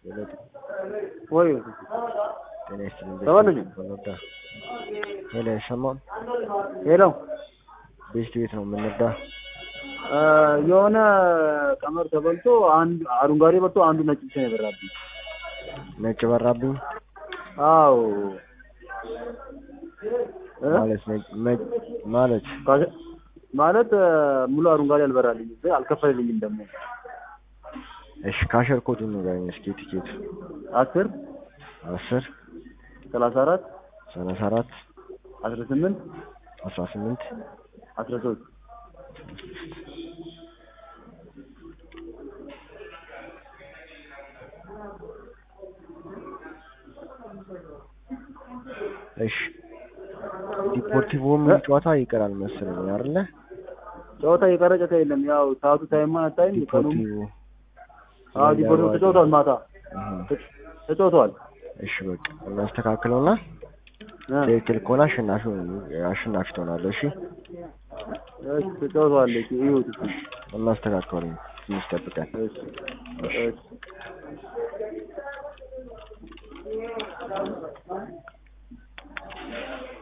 ሁለት ወይ ጤና ይስጥልኝ። ተባለኝ። ወለዳ ሄሎ፣ አይሰማም? ሄሎ ቤስት ቤት ነው የምንወዳ። እ የሆነ ቀመር ተበልቶ አንድ አረንጓዴ በልቶ አንዱ ነጭ ብቻ ነው የበራብኝ። ነጭ በራብኝ አዎ እ? ማለት ነጭ- መ- ማለት ካሸ- ማለት እ፣ ሙሉ አረንጓዴ አልበራልኝ ግን አልከፈልልኝም ደግሞ እሺ፣ ካሸር ኮዱን ንገረኝ እስኪ። ቲኬት አስር አስር ሰላሳ አራት ሰላሳ አራት አስራ ስምንት አስራ ስምንት አስራ ሶስት እሺ ዲፖርቲቮ ምን ጨዋታ ይቀራል መሰለኝ አይደለ? ጨዋታ የቀረ ጨዋታ የለም። ያው ሰዓቱ ታይማ አታይም ቀኑም ዲፖርቲቮ አዎ ዲፖርቲቮ ተጫውቷል። ማታ እህ፣ ተጫውቷል። እሺ በቃ እናስተካክለውና እ፣ ትክክል ከሆነ አሸናፊ አሸናፊ ትሆናለህ። እሺ እሺ ተጫውቷል። እሺ ይሁት እናስተካክለው ትንሽ ጠብቀን። እሺ እሺ